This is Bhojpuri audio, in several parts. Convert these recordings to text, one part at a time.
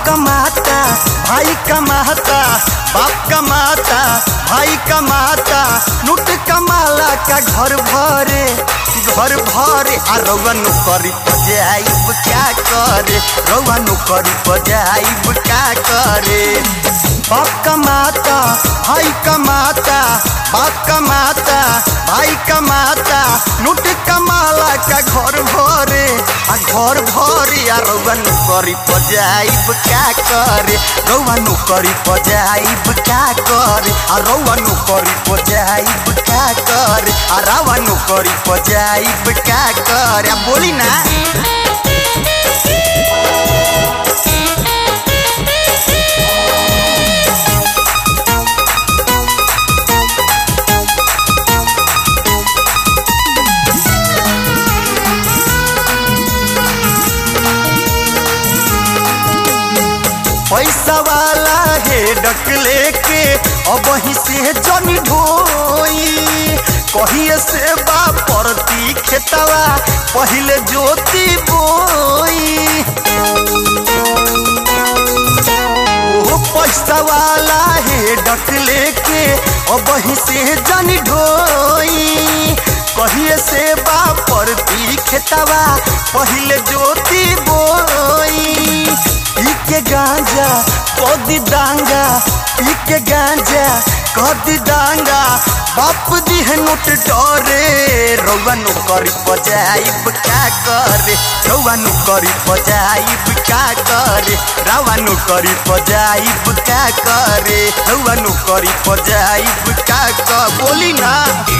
कमाता भाई कमाता बाप कमाता भाई कमाता लूट कमाला का घर भरे घर भरे आ रउआ नौकरी पजाइब क्या करे रउआ नौकरी पजाइब क्या करे बाप कमाता भाई कमाता बाप कमाता भाई कमाता लूट कमाला का घर भरे आ घर भरे आ रउआ नौकरी पजाइब क्या करे रउआ नौकरी पजाइब क्या करे आ रउआ नौकरी पजाइब क्या करे आ रउआ नौकरी पजाइब क्या करे आ बोली ना पैसा वाला है डक लेके अब वहीं से जन ढोई कहिए से बा परती खेतवा पहले जोती बोई ओ पैसा वाला है डक लेके अब वहीं से जन ढोई कहिए से बा परती खेतवा पहले जोती बोई पी के गांजा कदी दांगा पी के गांजा कदी दांगा बाप दी है नोट डरे रउआ नौकरी पजाइब क्या करे रउआ नौकरी पजाइब क्या करे रउआ नौकरी पजाइब क्या करे रउआ नौकरी पजाइब क्या कर बोली ना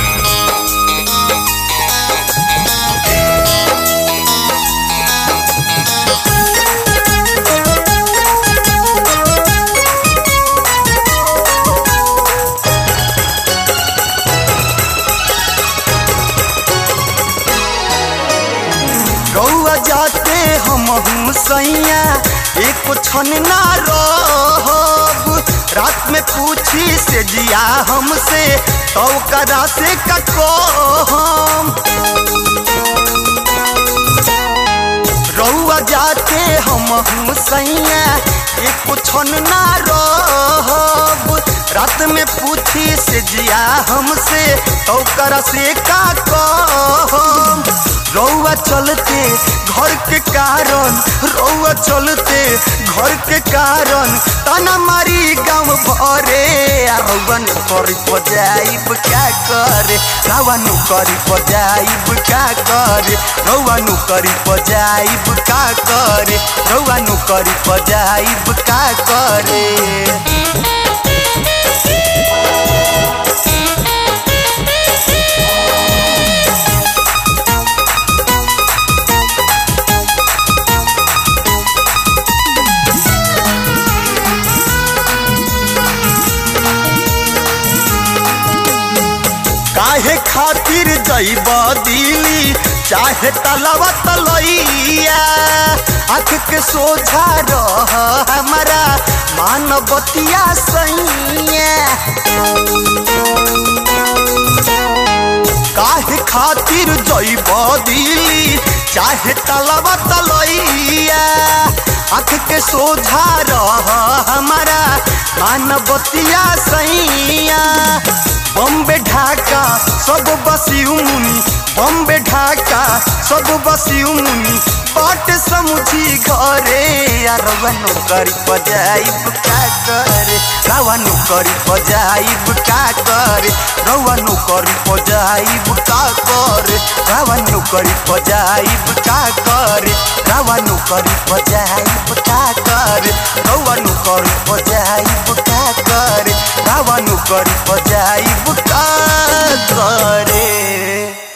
रउआ जाते हम सैया एक छन ना रहब रात में पूछी से जिया हमसे तो करा से कको हम रउआ जाते हम सैया एक छन ना रहब रात में पूछी से जिया हमसे तो करा से का कहम रउआ चलते घर के कारण रउआ चलते घर के कारण तना मारी गाँव भरे आ रउआ नौकरी पजाइब क्या करे रउआ नौकरी पजाइब क्या करे रउआ नौकरी पजाइब क्या करे रउआ नौकरी पजाइब क्या करे काहे खातिर जैब दिली चाहे तलवा तलैया आँख के सोझा रह हमारा मानवतिया सैया काहे खातिर जैब दिली चाहे तलवा तलैया आँख के सोझा रह हमारा मानवतिया सैया बम्बे ढाका सब बसी मुनि बम्बे ढाका सब बसी मुनि बाट समुझी घरे रवा नौकरी पजाइब का करे रवा नौकरी पजाइब का करे रवा नौकरी पजाइब का करे रवा नौकरी पजाइब का करे रवा नौकरी पजाइब का करे रवा नौकरी पजाइब का करे रवा नौकरी पजाइब का करे